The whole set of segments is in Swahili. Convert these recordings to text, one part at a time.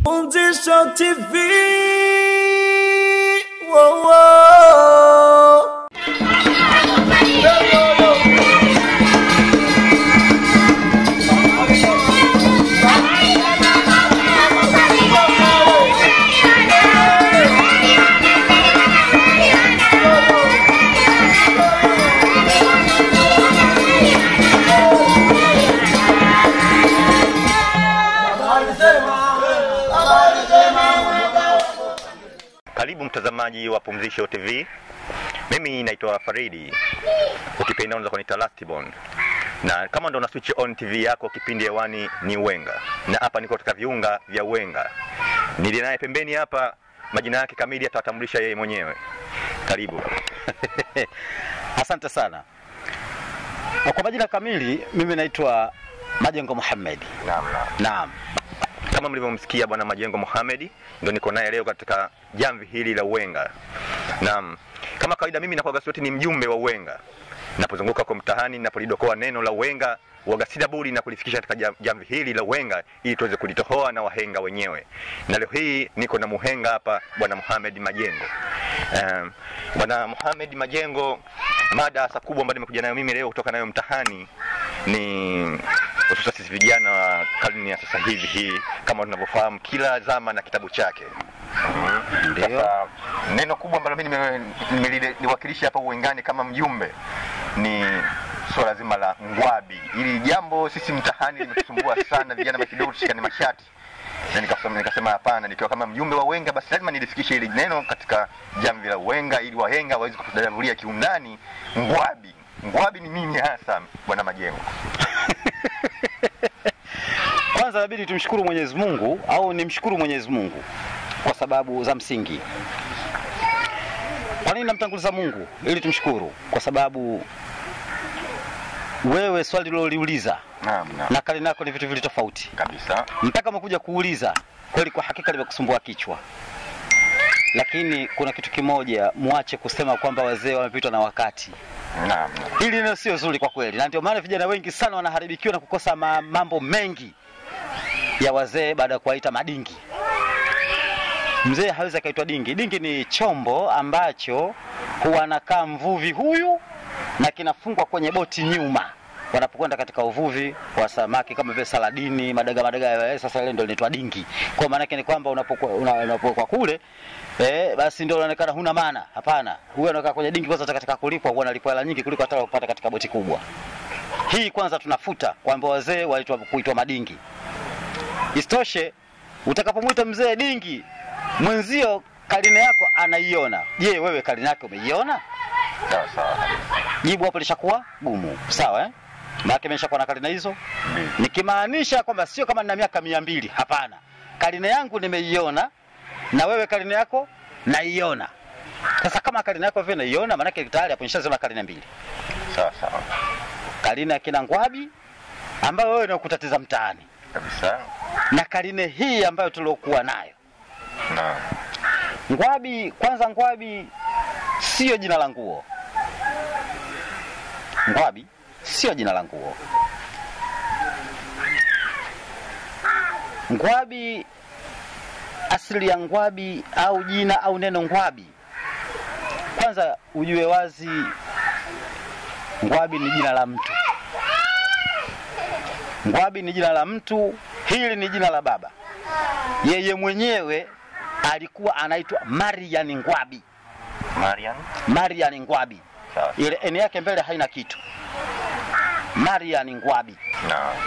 Pumzisho TV. Whoa, whoa. Karibu mtazamaji wa Pumzisho TV. Mimi naitwa Faridi, ukipenda unaweza kuniita Lastborn, na kama ndo una switch on TV yako, kipindi hewani ni Wenga, na hapa niko katika viunga vya Wenga. Nili naye pembeni hapa, majina yake kamili atawatambulisha yeye mwenyewe. Karibu. Asante sana. Kwa majina kamili, mimi naitwa Majengo Muhammad. Naam, naam. Naam. Kama mlivyomsikia bwana Majengo Mohamed, ndo niko naye leo katika jamvi hili la Uwenga. Naam, kama kawaida, mimi nakuwa gazeti ni mjumbe wa Uwenga. Napozunguka kwa mtaani, napolidokoa neno la Uwenga waga sina budi na kulifikisha katika jam- jamvi hili la Uwenga ili tuweze kulitohoa na wahenga wenyewe. Na leo hii niko na muhenga hapa bwana Mohamed Majengo. Um, bwana Mohamed Majengo, mada hasa kubwa ambayo nimekuja nayo mimi leo kutoka nayo mtahani ni hususa sisi vijana wa karne ya sasa hivi hii, kama tunavyofahamu, kila zama na kitabu chake. Ndio. Sasa neno kubwa ambalo mimi nime- nimeliwakilisha hapa Uwengani kama mjumbe ni swala zima la ngwabi. Hili jambo sisi mtahani limetusumbua sana vijana wa kidogo tushikane mashati na nikasema nikasema hapana, nikiwa kama mjumbe wa Wenga basi lazima nilifikishe hili neno katika jamvi la Wenga ili wahenga waweze kutudadavulia kiundani ngwabi. Ngwabi ni nini hasa, bwana Majengo? Kwanza inabidi tumshukuru Mwenyezi Mungu au nimshukuru Mwenyezi Mungu kwa sababu za msingi. Kwa nini namtanguliza Mungu? Ili tumshukuru kwa sababu wewe swali liloliuliza Naam, naam. na kali nako ni vitu vili tofauti. Kabisa. mpaka umekuja kuuliza kweli, kwa hakika limekusumbua kichwa, lakini kuna kitu kimoja, muache kusema kwamba wazee wamepitwa na wakati. Naam. naam. Hili neno sio zuri kwa kweli, na ndio maana vijana wengi sana wanaharibikiwa na kukosa ma mambo mengi ya wazee baada ya kuwaita madingi. Mzee hawezi akaitwa dingi. Dingi ni chombo ambacho huwa anakaa mvuvi huyu na kinafungwa kwenye boti nyuma wanapokwenda katika uvuvi wa samaki kama vile saladini, madaga madaga ya sasa, ile ndio linaitwa dingi. Kwa maana yake ni kwamba unapokuwa una- unapokuwa kule eh, basi ndio unaonekana huna maana. Hapana, huyo anakaa kwenye dingi kwanza, katika kulipwa huwa analipwa hela nyingi kuliko hata kupata katika boti kubwa. Hii kwanza tunafuta kwamba wazee walitwa kuitwa madingi. Isitoshe, utakapomwita mzee dingi, mwenzio karine yako anaiona. Je, wewe karine yake umeiona? Sawa sawa. Jibu hapo lishakuwa gumu, sawa eh? Maana imeshakuwa na karine hizo, Mbili. nikimaanisha kwamba sio kama nina miaka mia mbili. Hapana, karine yangu nimeiona na wewe karine yako naiona. Sasa kama karine yako vile naiona, maanake tayari hapo nishaziona karine mbili, Sawa sawa. karine ya kina Ngwabi ambayo wewe inakutatiza mtaani Kabisa. na karine hii ambayo tuliokuwa nayo Naam. Ngwabi. Kwanza, Ngwabi sio jina la nguo. Ngwabi sio jina la nguo. Ngwabi, asili ya Ngwabi au jina au neno Ngwabi, kwanza ujue wazi, Ngwabi ni jina la mtu. Ngwabi ni jina la mtu, hili ni jina la baba. Yeye mwenyewe alikuwa anaitwa Marian Ngwabi. Marian. Marian Ngwabi, Sawa. ile eni yake mbele haina kitu. Marian Ngwabi. Naam.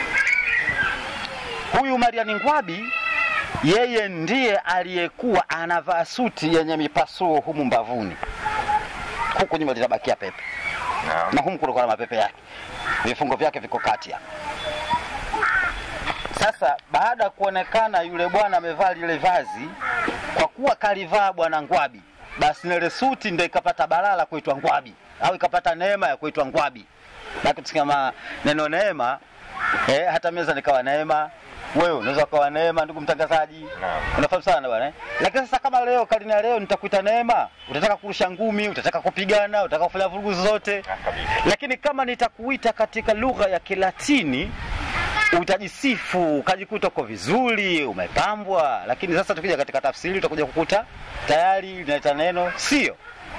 Huyu Marian Ngwabi yeye ndiye aliyekuwa anavaa suti yenye mipasuo humu mbavuni, huku nyuma litabakia pepe Naam. na humu kulikuwa na mapepe yake, vifungo vyake viko kati hapa. Sasa baada ya kuonekana yule bwana amevaa lile vazi, kwa kuwa kalivaa bwana Ngwabi, basi ile suti ndio ikapata balaa la kuitwa Ngwabi au ikapata neema ya kuitwa Ngwabi. Na tukisema neno neema eh, hata meza nikawa neema, wewe unaweza ukawa neema, ndugu mtangazaji, Naam. unafahamu sana bwana eh? Lakini sasa kama leo karine ya leo nitakuita neema, utataka kurusha ngumi, utataka kupigana, utataka kufanya vurugu zote Ah, kabisa. lakini kama nitakuita katika lugha ya Kilatini utajisifu ukajikuta uko vizuri umepambwa lakini sasa tukija katika tafsiri utakuja kukuta tayari linaleta neno sio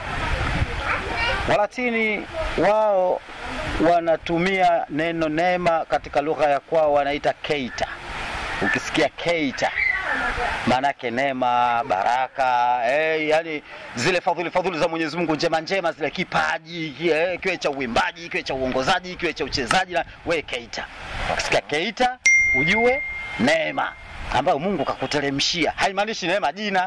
walatini wao wanatumia neno neema katika lugha ya kwao wanaita keita ukisikia keita maanake neema baraka eh, yani zile fadhili fadhili za mwenyezi mungu njema njema zile kipaji eh, kiwe cha uimbaji kiwe cha uongozaji kiwe cha uchezaji na we keita ukisikia keita ujue neema ambayo mungu kakuteremshia haimaanishi neema jina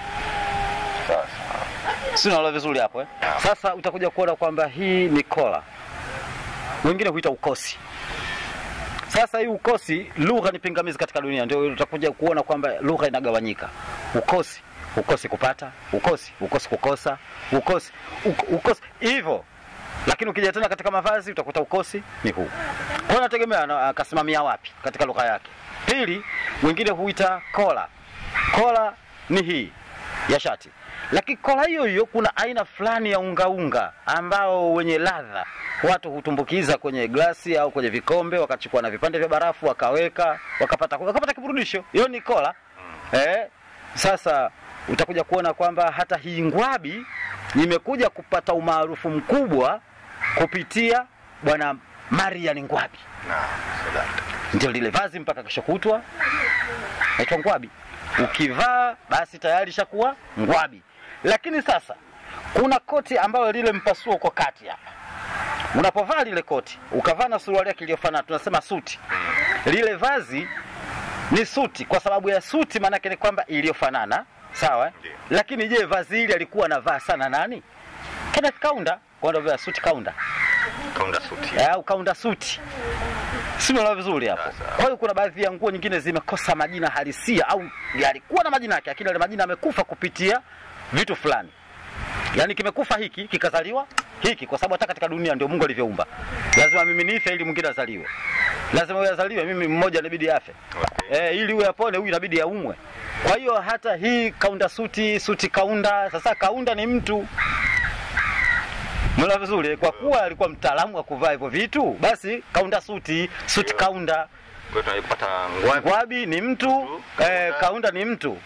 si unaelewa vizuri hapo eh? sasa utakuja kuona kwamba hii ni kola wengine huita ukosi sasa hii ukosi lugha ni pingamizi katika dunia ndio utakuja kuona kwamba lugha inagawanyika ukosi ukosi kupata ukosi ukosi kukosa ukosi uk, ukosi hivyo lakini ukija tena katika mavazi utakuta ukosi ni huu kwa hiyo nategemea ana- akasimamia wapi katika lugha yake pili wengine huita kola kola ni hii ya shati lakini kola hiyo hiyo kuna aina fulani ya ungaunga ambao wenye ladha watu hutumbukiza kwenye glasi au kwenye vikombe wakachukua na vipande vya barafu wakaweka wakapata wakapata kiburudisho hiyo ni kola eh, sasa utakuja kuona kwamba hata hii ngwabi imekuja kupata umaarufu mkubwa kupitia bwana marian ngwabi ndio lile vazi mpaka kesho kutwa naitwa ngwabi ukivaa basi tayari shakuwa ngwabi lakini sasa kuna koti ambayo lile mpasuo uko kati hapa unapovaa lile koti ukavaa na suruali yake iliyofanana tunasema suti lile vazi ni suti kwa sababu ya suti maanake ni kwamba iliyofanana sawa eh? Ndiyo. lakini je vazi hili alikuwa anavaa sana nani kenneth kaunda kwa ndio vya suti kaunda kaunda suti Eh, au kaunda suti simeelewa vizuri hapo Sasa. kwa hiyo kuna baadhi ya nguo nyingine zimekosa majina halisia au yalikuwa na majina yake lakini yale majina yamekufa kupitia vitu fulani yaani kimekufa hiki kikazaliwa hiki kwa sababu hata katika dunia ndio mungu alivyoumba lazima mimi nife ili mwingine azaliwe lazima huyu azaliwe mimi mmoja inabidi afe Okay. eh, ili huyu apone huyu inabidi aumwe kwa hiyo hata hii kaunda suti suti kaunda sasa kaunda ni mtu Mwana vizuri kwa kuwa alikuwa mtaalamu wa kuvaa hivyo vitu basi kaunda suti suti kaunda kwa hiyo tunapata ngwabi ngwabi ni mtu eh, kaunda ni mtu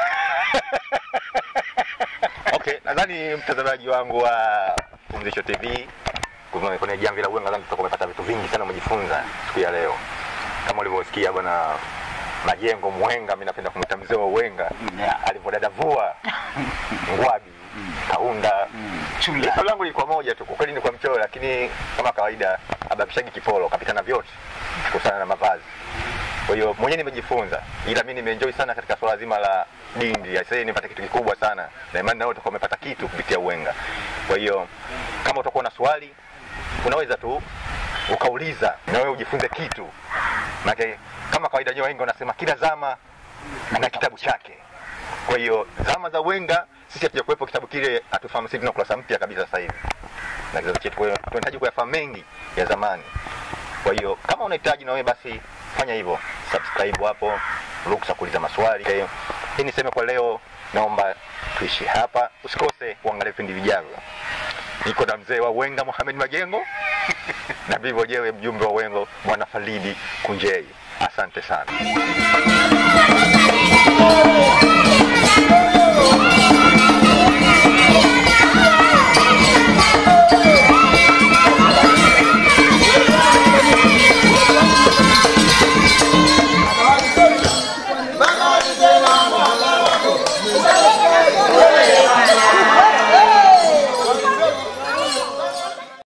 okay nadhani mtazamaji wangu wa pumzisho tv kume- kwenye jamvi la uwenga nadhani tutakuwa umepata vitu vingi sana umejifunza siku ya leo kama ulivyosikia bwana majengo mwenga mi napenda kumwita mzee wa uwenga Yeah. alivyodadavua ngwabi kaunda Chula. Swali langu lilikuwa moja tu, kwa kweli ni kwa mchoyo, lakini kama kawaida abakishagi kipolo kapitana vyote kuhusiana na mavazi. Kwa hiyo mwenyewe nimejifunza, ila mimi nimeenjoy sana katika swala zima la dindi. Sasa nimepata kitu kikubwa sana, na imani nao utakuwa umepata kitu kupitia Uwenga. Kwa hiyo kama utakuwa na swali, unaweza tu ukauliza na wewe ujifunze kitu, maana kama kawaida wenyewe wengi wanasema kila zama na kitabu chake. Kwa hiyo zama za Wenga sisi hatuja kuwepo, kitabu kile hatufahamu, sisi tuna kurasa mpya kabisa sasa hivi na kizazi chetu. Kwa hiyo tunahitaji kuyafahamu mengi ya zamani. Kwa hiyo kama unahitaji na wewe basi fanya hivyo, subscribe hapo, ruksa kuuliza maswali. Okay. Hii niseme kwa leo, naomba tuishi hapa, usikose kuangalia vipindi vijavyo. Niko na mzee wa Wenga Mohamed Majengo na vivyo jewe mjumbe wa Wengo Bwana Falidi Kunjei. Asante sana.